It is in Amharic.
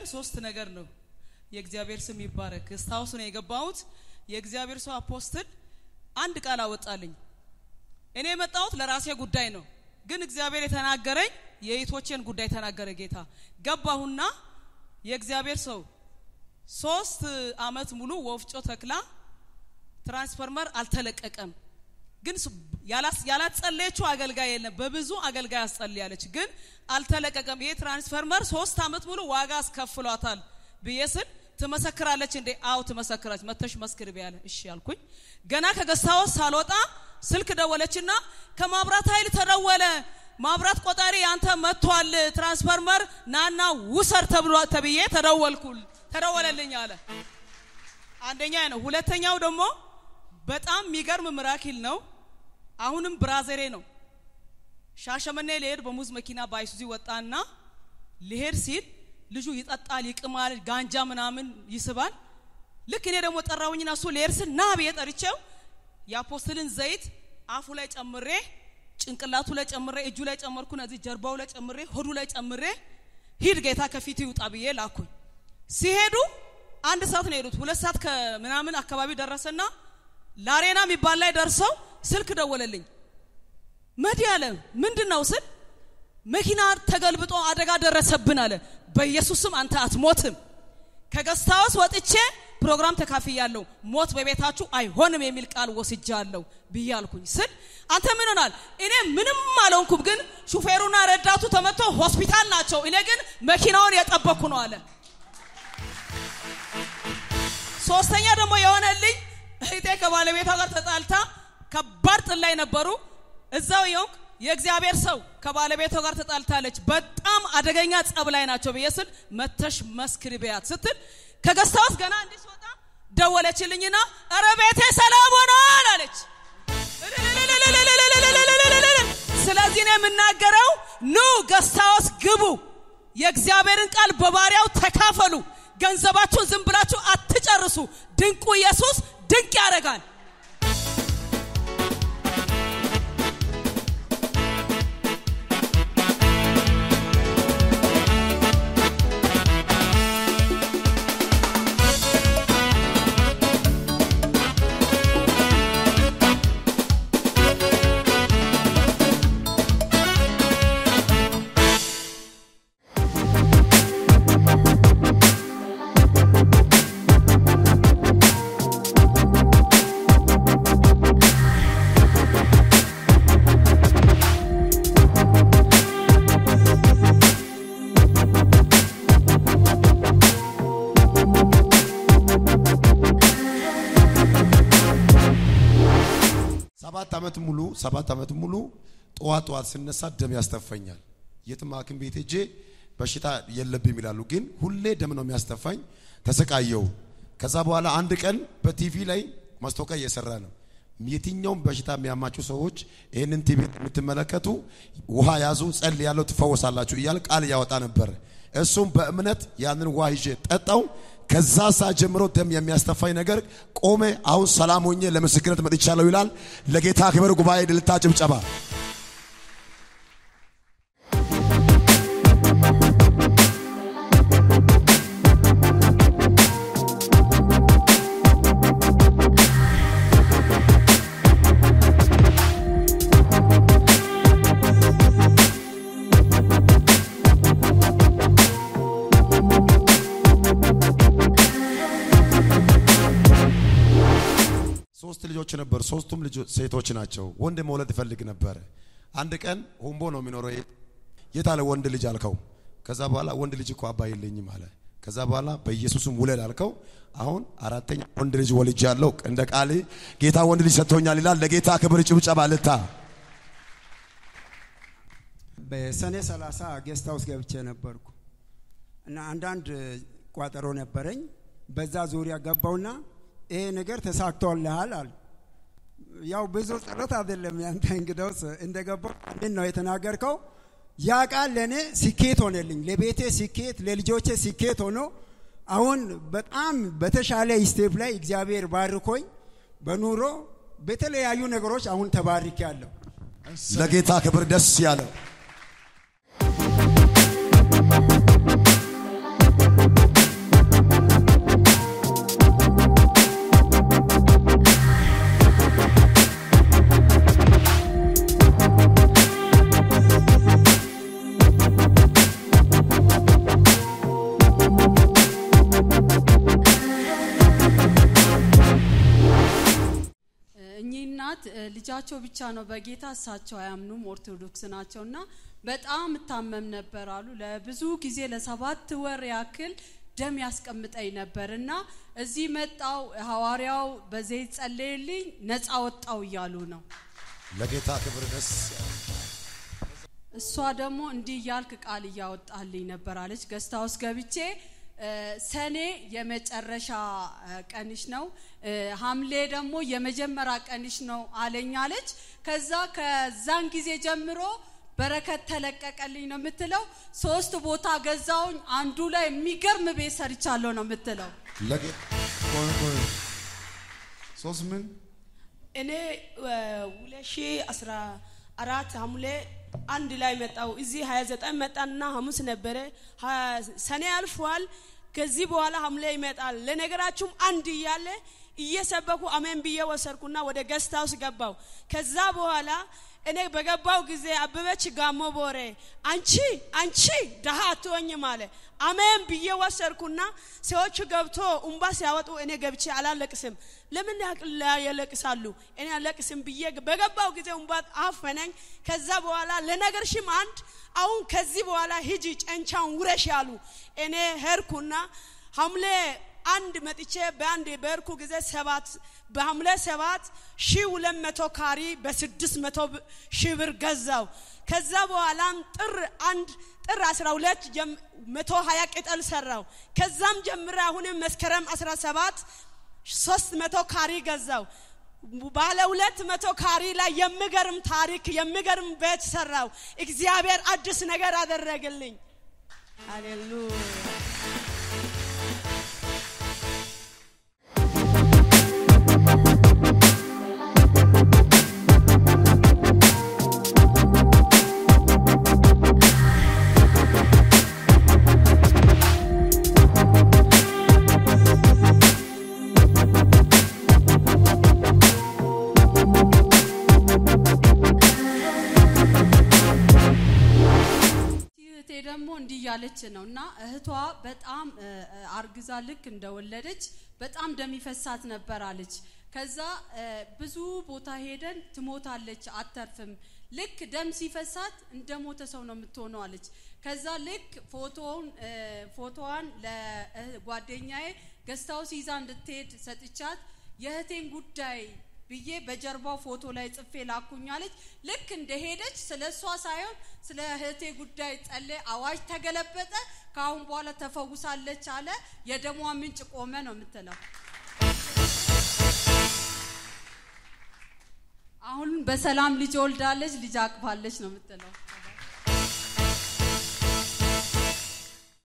ሶስት ነገር ነው። የእግዚአብሔር ስም ይባረክ። እስታውስ ነው የገባሁት። የእግዚአብሔር ሰው አፖስትል አንድ ቃል አወጣልኝ። እኔ የመጣሁት ለራሴ ጉዳይ ነው፣ ግን እግዚአብሔር የተናገረኝ የእህቶቼን ጉዳይ ተናገረ ጌታ። ገባሁና የእግዚአብሔር ሰው ሶስት አመት ሙሉ ወፍጮ ተክላ ትራንስፈርመር አልተለቀቀም። ግን ያላጸለየችው አገልጋይ የለም። በብዙ አገልጋይ አስጸልያለች፣ ግን አልተለቀቀም። ይሄ ትራንስፈርመር ሶስት አመት ሙሉ ዋጋ አስከፍሏታል ብዬ ስል ትመሰክራለች እንዴ? አው ትመሰክራለች። መተሽ መስክር ቢያለ እሺ አልኩኝ። ገና ከገስታወስ ሳልወጣ ስልክ ደወለችና ከማብራት ኃይል ተደወለ፣ ማብራት ቆጣሪ ያንተ መጥቷል፣ ትራንስፈርመር ናና ውሰር ተብሎ ተብዬ ተደወልኩል ተደወለልኝ አለ። አንደኛ ነው። ሁለተኛው ደግሞ በጣም የሚገርም ምራኪል ነው። አሁንም ብራዘሬ ነው። ሻሸመኔ ሊሄድ በሙዝ መኪና በአይሱዚ ወጣና ሊሄድ ሲል ልጁ ይጠጣል፣ ይቅማል፣ ጋንጃ ምናምን ይስባል። ልክ እኔ ደግሞ ጠራውኝና እሱ ሊሄድ ስል ና ብዬ ጠርቼው የአፖስትልን ዘይት አፉ ላይ ጨምሬ ጭንቅላቱ ላይ ጨምሬ እጁ ላይ ጨመርኩ፣ እዚህ ጀርባው ላይ ጨምሬ ሆዱ ላይ ጨምሬ ሂድ ጌታ ከፊት ይውጣ ብዬ ላኩኝ። ሲሄዱ አንድ ሰዓት ነው የሄዱት። ሁለት ሰዓት ከምናምን አካባቢ ደረሰና ላሬና የሚባል ላይ ደርሰው ስልክ ደወለልኝ። መዲ አለ ምንድን ነው ስል መኪና ተገልብጦ አደጋ ደረሰብን አለ። በኢየሱስም አንተ አትሞትም። ከገስታውስ ወጥቼ ፕሮግራም ተካፍያለሁ። ሞት በቤታችሁ አይሆንም የሚል ቃል ወስጃለሁ ብዬ አልኩኝ ስል አንተ ምን ሆናል? እኔ ምንም አልሆንኩም፣ ግን ሹፌሩና ረዳቱ ተመቶ ሆስፒታል ናቸው። እኔ ግን መኪናውን የጠበኩ ነው አለ። ሶስተኛ ደግሞ የሆነልኝ እህቴ ከባለቤቷ ጋር ተጣልታ ከባድ ጥል ላይ ነበሩ። እዛው የውቅ የእግዚአብሔር ሰው ከባለቤቷ ጋር ተጣልታለች። በጣም አደገኛ ጸብ ላይ ናቸው ብዬ ስል መተሽ መስክሪ በያት ስትል ከገስታውስ ገና እንዲህ ስወጣ ደወለችልኝና እረ ቤቴ ሰላም ሆኗል አለች። ስለዚህ ነው የምናገረው፣ ኑ ገስታውስ ግቡ፣ የእግዚአብሔርን ቃል በባሪያው ተካፈሉ። ገንዘባችሁን ዝም ብላችሁ አትጨርሱ። ድንቁ ኢየሱስ ድንቅ ያደርጋል። ሰባት ዓመት ሙሉ ሰባት ዓመት ሙሉ ጠዋት ጠዋት ስነሳ ደም ያስተፋኛል። የትም ሐኪም ቤት ሄጄ በሽታ የለብኝም ይላሉ፣ ግን ሁሌ ደም ነው የሚያስተፋኝ። ተሰቃየው። ከዛ በኋላ አንድ ቀን በቲቪ ላይ ማስታወቂያ እየሰራ ነው። የትኛውም በሽታ የሚያማችሁ ሰዎች ይህንን ቲቪ የምትመለከቱ ውሃ ያዙ፣ ጸል ያለው ትፈወሳላችሁ እያለ ቃል እያወጣ ነበር። እሱም በእምነት ያንን ውሃ ይዤ ጠጣው። ከዛ ሰዓት ጀምሮ ደም የሚያስተፋኝ ነገር ቆመ። አሁን ሰላም ሆኜ ለምስክርነት መጥቻለሁ ይላል። ለጌታ ክብር ጉባኤ ድልታ ጭብጨባ። ሶስት ልጆች ነበሩ። ሶስቱም ልጆች ሴቶች ናቸው። ወንድ መውለድ እፈልግ ነበር። አንድ ቀን ሁምቦ ነው የሚኖረው። የት አለ ወንድ ልጅ አልከው። ከዛ በኋላ ወንድ ልጅ እኮ አባ የለኝም አለ። ከዛ በኋላ በኢየሱስም ውለድ አልከው። አሁን አራተኛ ወንድ ልጅ ወልጅ ያለው እንደ ቃል ጌታ ወንድ ልጅ ሰጥቶኛል ይላል። ለጌታ ክብር ጭብጨባ ልታ በሰኔ 30 ጌስት ሃውስ ገብቼ ነበርኩ እና አንዳንድ ቋጠሮ ነበረኝ። በዛ ዙሪያ ገባውና ይሄ ነገር ተሳክቶልሃል አሉ። ያው ብዙ ጸሎት አይደለም ያንተ እንግዳውስ እንደገባው ምን ነው የተናገርከው? ያ ቃል ለእኔ ስኬት ሆነልኝ፣ ለቤቴ ስኬት፣ ለልጆቼ ስኬት ሆኖ አሁን በጣም በተሻለ ስቴፕ ላይ እግዚአብሔር ባርኮኝ በኑሮ በተለያዩ ነገሮች አሁን ተባርክ ያለሁ ለጌታ ክብር ደስ ያለው ልጃቸው ብቻ ነው በጌታ እሳቸው አያምኑም ኦርቶዶክስ ናቸው እና በጣም እታመም ነበር አሉ ለብዙ ጊዜ ለሰባት ወር ያክል ደም ያስቀምጠኝ ነበር እና እዚህ መጣው ሐዋርያው በዘይት ጸለየልኝ ነፃ ወጣው እያሉ ነው ለጌታ ክብር ደስ እሷ ደግሞ እንዲህ እያልክ ቃል እያወጣልኝ ነበር አለች ገስታ ውስጥ ገብቼ እ፣ ሰኔ የመጨረሻ እ፣ ቀንሽ ነው እ፣ ሐምሌ ደግሞ የመጀመሪያ ቀንሽ ነው አለኝ አለች ከዛ ከዛን ጊዜ ጀምሮ በረከት ተለቀቀልኝ ነው የምትለው ሶስት ቦታ ገዛውኝ አንዱ ላይ የሚገርም ቤት ሰርቻለሁ ነው የምትለው ለጌታ ቆይ ቆይ ሶስት ምን እኔ ሁለት ሺ አስራ አራት ሐምሌ አንድ ላይ መጣው እዚህ ሀያ ዘጠኝ መጣንና ሐሙስ ነበረ ሀ- ሰኔ አልፏል ከዚህ በኋላ ሐምሌ ይመጣል ለነገራችሁም አንድ እያለ እየሰበኩ አሜን ብዬ ወሰድኩና ወደ ገስት ሃውስ ገባው ከዛ በኋላ እኔ በገባው ጊዜ አበበች ጋሞ ቦሬ አንቺ አንቺ ደሃ አትሆኝም አለ አሜን ብዬ ወሰድኩና ሰዎቹ ገብቶ እምባ ሲያወጡ እኔ ገብቼ አላለቅስም ለምን ያቅላ ያለቅሳሉ እኔ አለቅስም ብዬ በገባው ጊዜ እምባ አፈነኝ ከዛ በኋላ ለነገርሽም አንድ አሁን ከዚህ በኋላ ሂጂ ጨንቻውን ውረሽ ያሉ እኔ ሄድኩና ሐምሌ አንድ መጥቼ በአንድ በርኩ ጊዜ ሰባት በሐምሌ ሰባት ሺ ሁለት መቶ ካሪ በስድስት መቶ ብ- ሺህ ብር ገዛው ከዛ በኋላም ጥር አንድ ጥር አስራ ሁለት ጀም- መቶ ሀያ ቅጠል ሰራው ከዛም ጀምረ አሁንም መስከረም አስራ ሰባት ሶስት መቶ ካሪ ገዛው ባለ ሁለት መቶ ካሪ ላይ የሚገርም ታሪክ የሚገርም ቤት ሰራው እግዚአብሔር አዲስ ነገር አደረግልኝ ሃሌሉያ እህቴ ደግሞ እንዲህ እያለች ነው እና እህቷ በጣም እ፣ እ፣ አርግዛ ልክ እንደወለደች በጣም ደም ይፈሳት ነበር አለች። ከዛ እ፣ ብዙ ቦታ ሄደን ትሞታለች፣ አተርፍም። ልክ ደም ሲፈሳት እንደ ሞተ ሰው ነው የምትሆነው አለች። ከዛ ልክ ፎቶውን እ፣ ፎቶዋን ለጓደኛዬ ገስታውስ ይዛ እንድትሄድ ሰጥቻት የእህቴን ጉዳይ ብዬ በጀርባው ፎቶ ላይ ጽፌ ላኩኛለች። ልክ እንደሄደች ስለ እሷ ሳይሆን ስለ እህቴ ጉዳይ ጸለ አዋጅ ተገለበጠ። ከአሁን በኋላ ተፈውሳለች አለ። የደሟ ምንጭ ቆመ ነው የምትለው። አሁን በሰላም ልጅ ወልዳለች፣ ልጅ አቅፋለች ነው የምትለው።